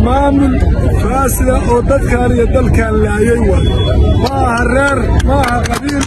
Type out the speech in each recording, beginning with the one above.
maamul faasida oo dadkaan iyo dalkaan laayay waay ma aha reer ma aha qabiil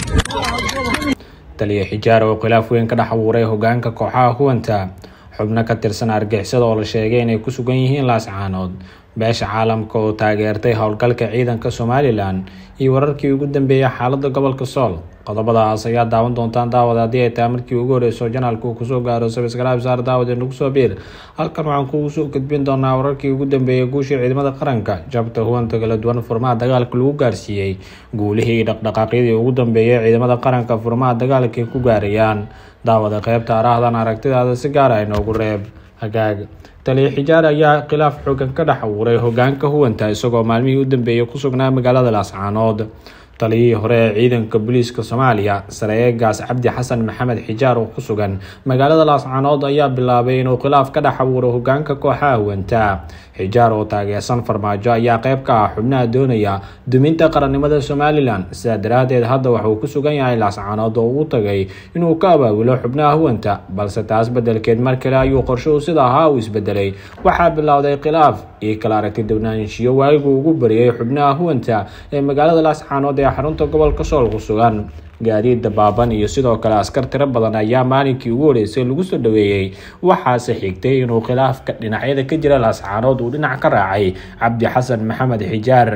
taliya xijaar oo khilaaf weyn ka dhex abuuray hogaanka kooxaha huwanta xubno ka tirsan argixisada oo la sheegay inay ku sugan yihiin laascaanood beesha caalamka oo taageertay howlgalka ciidanka somalilan iyo wararkii ugu dambeeyay xaalada gobolka sool qodobadaas ayaa daawan doontaan daawad haddii ay tahay markii ugu horeyso janaalka uu kusoo gaaro sabisgaraab saar daawad ee nagu soo biir halkan waxaan kugu soo gudbin doonaa wararkii ugu dambeeyay guushii ciidamada qaranka jabta huwanta kala duwan furmaha dagaalka lagu gaarsiiyey guulihii iyo dhaqdhaqaaqyadii ugu dambeeyay ciidamada qaranka furmaha dagaalka ay ku gaarayaan daawada qeybta araahdan aragtidaada si gaara inoogu reeb hagaag taliya xijaar ayaa khilaaf xoogan ka dhex abuuray hogaanka huwanta isagoo maalmihii u dambeeyay ku sugnaa magaalada laascaanood taliyihii hore ee ciidanka booliiska soomaaliya sareegaas cabdi xasan maxamed xijaar oo ku sugan magaalada laascaanood ayaa bilaabay inuu khilaaf ka dhex abuuro hogaanka kooxaha huwanta xijaar oo taageersan farmaajo ayaa qeyb ka ah xubnaha doonaya duminta qarannimada somalilan sidaa daraadeed hadda waxauu ku sugan yahay laascaanood oo uu tagay inuu ka abaabulo xubnaha huwanta balse taas bedelkeed mar kale ayuu qorshuhu sida ahaa uu isbedelay waxaa bilowday khilaaf iyo kala aragti downaanshiyo waagigu ugu bariyay xubnaha huwanta ee magaalada laascaanood ee xarunta gobolka sool ku sugan gaadiid dabaaban iyo sidoo kale askar tiro badan ayaa maalinkii ugu horeysay lagu soo dhaweeyey waxaase xigtay inuu khilaafka dhinacyada ka jira laascaanood uu dhinac ka raacay cabdi xasan maxamed xijaar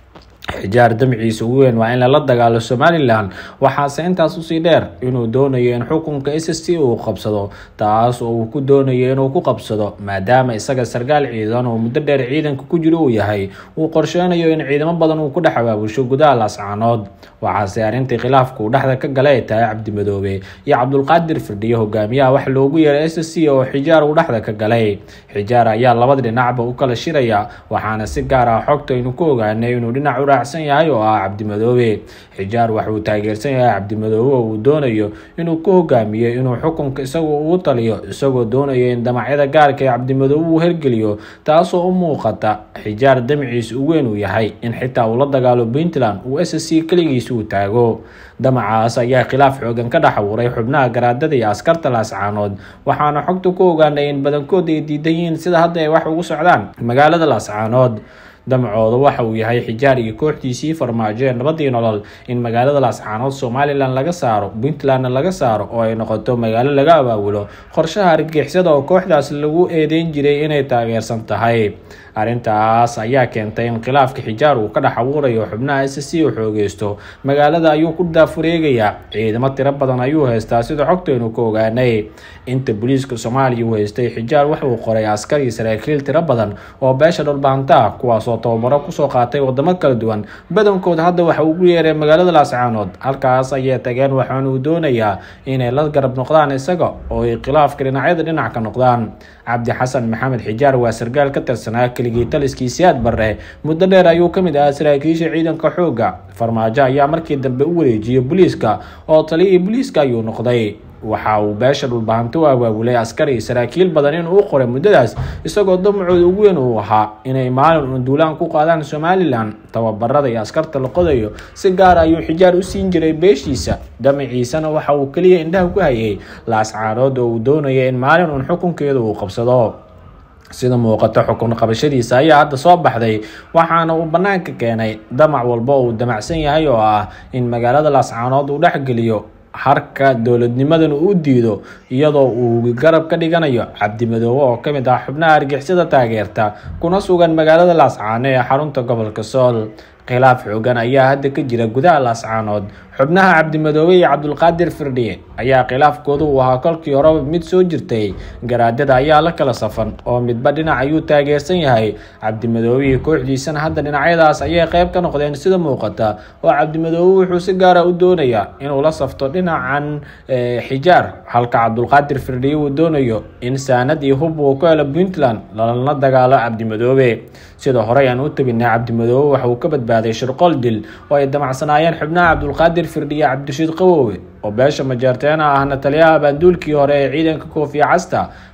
xijaar damciisa ugu weyn waa in lala dagaalo somalilan waxaase intaas usii dheer inuu doonayo in xukunka s s t uu qabsado taas oo uu ku doonayo inuu ku qabsado maadaama isaga sarkaal ciidan oo muddo dheer ciidanka ku jiro uu yahay uu qorsheynayo in ciidamo badan uu ku dhex abaabusho gudaha laascaanood waxaase arrintii khilaafka uu dhexda ka galay ay tahay cabdimadoobe iyo cabdulqaadir firdhiye hogaamiyaha wax loogu yeeray s s c oo xijaar uu dhexda ka galay xijaar ayaa labada dhinacba u kala shiraya waxaana si gaar ah xogta aynu ku ogaanay inuu dhinac u raacsan yahay oo ah cabdimadoobe xijaar waxauu taageersan yahay cabdimadoobe oo uu doonayo inuu ku hogaamiyo inuu xukunka isagu ugu taliyo isagoo doonayo in damacyada gaarka ee cabdimadoobe uu hergeliyo taasoo u muuqata xijaar damciisa u weyn uu yahay in xitaa uu la dagaalo puntland uu s c keligiisa uu taago damacaas ayaa khilaaf xoogan ka dhex abuuray xubnaha garaadada iyo askarta laascaanood waxaana xogta ku ogaanay in badankood ay diidan yihiin sida hadda ay wax ugu socdaan magaalada laascaanood damacooda waxa uu yahay xijaar iyo kooxdiisii farmaajo ee nabadii nolol in magaalada laascaanood somalilan laga saaro puntlandna laga saaro oo ay noqoto magaalo laga abaabulo qorshaha argixisada oo kooxdaas lagu eedeyn jiray inay taageersan tahay arrintaas ayaa keentay in khilaafka xijaar uu ka dhex abuurayo xubnaha s c uu xoogeysto magaalada ayuu ku daafureegayaa ciidamo tiro badan ayuu haystaa sida xogtaynu ka ogaanay inta booliiska soomaaliya uu haystay xijaar wuxuu qoray askar iyo saraakiil tiro badan oo beesha dhulbaanta kuwaasoo tababaro kusoo qaatay wadamo kala duwan badankood hadda waxa ugu yeeray magaalada laascaanood halkaas ayay tageen waxaana uu doonayaa inay la garab noqdaan isaga oo ay khilaafka dhinacyada dhinac ka noqdaan cabdi xasan maxamed xijaar waa sarkaal ka tirsanaa keligii taliskii siyaad barre muddo dheer ayuu ka mid ahaa saraakiisha ciidanka xoogga farmaajo ayaa markii dambe u wareejiyey booliiska oo taliyihii booliiska ayuu noqday waxa uu beesha dhulbahanti u abaabulay askar iyo saraakiil badan inuu u qoray muddadaas isagoo damacooda ugu weyn uu ahaa inay maalin uun duulaan ku qaadaan somalilan tababarada iyo askarta la qodayo si gaara ayuu xijaar u siin jiray beeshiisa damaciisana waxa uu keliya indhaha ku hayay laascaanood oo uu doonaya in maalin uun xukunkeeda uu qabsado sida muuqata xukun qabashadiisa ayaa hadda soo baxday waxaana uu bannaanka keenay damac walba oo uu damacsan yahay oo ah in magaalada laascaanood uu dhexgeliyo harka dowladnimadana uu diido iyadoo uu garab ka dhiganayo cabdimadoobe oo kamid ah xubnaha argixisada taageerta kuna sugan magaalada laascaano ee xarunta gobolka sool khilaaf xoogan ayaa hadda ka jira gudaha laascaanood xubnaha cabdimadoobe iyo cabdulqaadir firdhiye ayaa khilaafkooda uu ahaa kolkii horeba mid soo jirtay garaadada ayaa la kala safan oo midba dhinac ayuu taageersan yahay cabdimadoobe iyo kooxdiisana hadda dhinacyadaas ayay qeyb ka noqdeen sida muuqata oo cabdimadoobe wuxuu si gaara u doonayaa inuu la safto dhinacan xijaar halka cabdulqaadir firdhiye uu doonayo in saanad iyo hub uu ku helo puntland lalana dagaalo cabdimadoobe sida horey aan u tabinay cabdimadoobe waxa uu ka badbaaday shirqool dil oo ay damacsanaayeen xubnaha cabdulqaadir firdhiye cabdirashiid qawowe oo beesha majeerteena ahna taliyaha baanduulkii hore ee ciidanka koofiya casta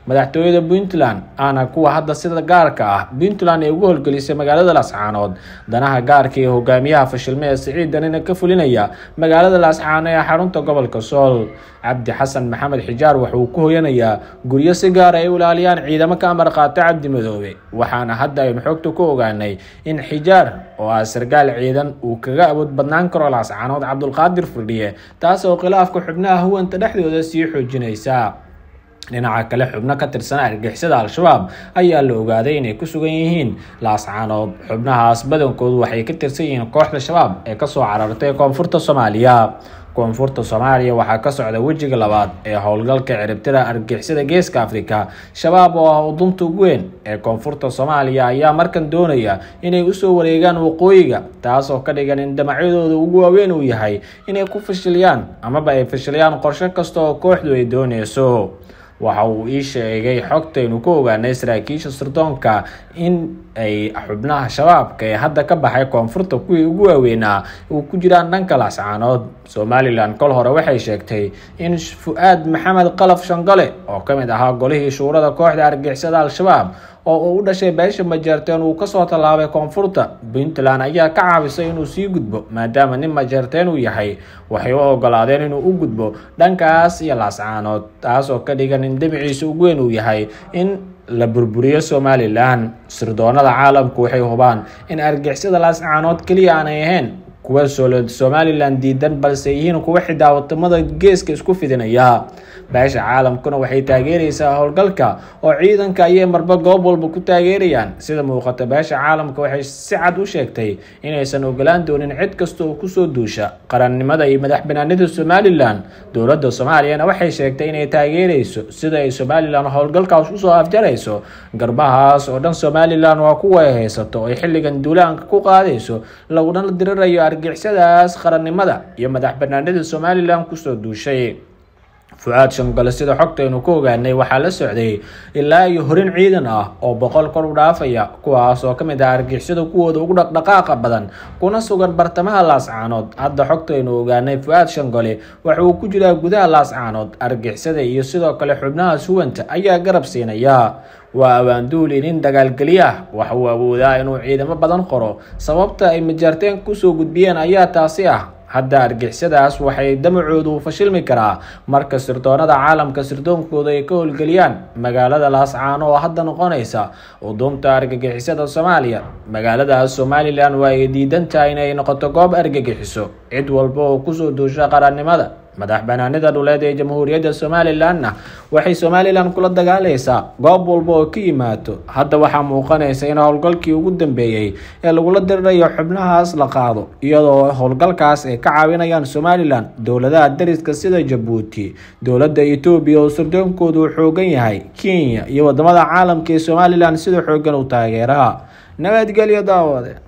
madaxtooyada puntland aana kuwa hadda sida gaarka ah puntland ay ugu howlgelisay magaalada laascaanood danaha gaarka iyo hogaamiyaha fashilme ee siciid danina ka fulinaya magaalada laascaano ee xarunta gobolka sool cabdi xasan maxamed xijaar wuxuu ku hoyanayaa guryo si gaara ay u ilaaliyaan ciidamo ka amar qaata cabdi madoobe waxaana hadda aynu xogta ku ogaanay in xijaar oo ah sargaal ciidan uu kaga awood badnaan karo laascaanood cabdulqaadir firdhiye taas oo khilaafka xubnaha huwanta dhexdooda sii xoojinaysa dhinaca kale xubno ka tirsan argixisada al-shabaab ayaa la ogaaday inay ku sugan yihiin laascaanood xubnahaas badankoodu waxay ka tirsan yihiin kooxda shabaab ee kasoo carartay koonfurta soomaaliya koonfurta soomaaliya waxaa ka socda wejiga labaad ee howlgalka ciribtira argixisada geeska afrika shabaab oo ah udunta ugu weyn ee koonfurta soomaaliya ayaa markan doonaya inay usoo wareegaan waqooyiga taas oo ka dhigan in damacyadooda ugu waaweyn uu yahay inay ku fashiliyaan amaba ay fashiliyaan qorsho kasta oo kooxdu ay dooneyso waxa uu ii sheegay xogtaynu ku ogaanay saraakiisha sirdoonka in ay xubnaha shabaabka ee hadda ka baxay koonfurta kuwii ugu waaweynaa uu ku jiraan dhanka laascaanood somalilan kol hore waxay sheegtay in fu-aad maxamed qalaf shangale oo ka mid ahaa golihii shuurada kooxda argixisada al-shabaab oo uu u dhashay beesha majeerteen uu kasoo tallaabay koonfurta puntland ayaa ka caabisay inuu sii gudbo maadaama nin majeerteen uu yahay waxay u ogolaadeen inuu u gudbo dhankaas iyo laascaanood taas oo ka dhigan in demiciisa ugu weyn uu yahay in la burburiyo somalilan sirdoonada caalamku waxay hubaan in argixisada laascaanood keliya aanay ahayn kuwa somalilan diidan balse yihiin kuwa xitaa wadamada geeska isku fidinaya beesha caalamkuna waxay taageeraysaa howlgalka oo ciidanka ayay marba goob walba ku taageerayaan sida muuqata beesha caalamka waxay si cad u sheegtay inaysan ogolaan doonin cid kasta oo kusoo duusha qarannimada iyo madax banaanida somalilan dowladda soomaaliyana waxay sheegtay inay taageerayso sida ay somalilan howlgalkaas usoo afjarayso garbahaas oo dhan somalilan waa kuwa ay haysato oo ay xilligan duulaanka ku qaadayso laguna dirirayo argixisadaas qarannimada iyo madax banaanida somalilan kusoo duushay fu-aad shangale sida xogtaynu ku ogaanay waxaa la socday ilaa iyo horin ciidan ah oo boqol kor u dhaafaya kuwaas oo kamid ah argixisada kuwooda ugu dhaqdhaqaaqa badan kuna sugan bartamaha laascaanood hadda xogtaynu ogaanay fu-aad shangole waxa uu ku jiraa gudaha laascaanood argixisada iyo sidoo kale xubnaha suwanta ayaa garab siinaya waa awaanduuli nin dagaalgeliyah waxa uu awoodaa inuu ciidamo badan qoro sababta ay majaarteen kusoo gudbiyeen ayaa taasi ah hadda argixisadaas waxay damacoodu fashilmi karaa marka sirdoonada caalamka sirdoonkooda ay ka howlgeliyaan magaalada laascaano oo hadda noqonaysa udunta argagixisada soomaaliya magaaladaas somalilan waa ay diidan tahay inay noqoto goob argagixiso cid walba oo kusoo duusha qarannimada madax banaanida dhuleed ee jamhuuriyadda somalilanna waxay somalilan kula dagaalaysaa goob walba oo ka yimaado hadda waxaa muuqanaysa in howlgalkii ugu dambeeyey ee lagula dirirayo xubnahaas la qaado iyadoo howlgalkaas ay ka caawinayaan somalilan dowladaha dariska sida jabuuti dowladda etoobiya oo sardoonkoodu uu xoogan yahay kenya iyo wadamada caalamka ee somalilan sida xoogan u taageeraha nabadgelyo daawade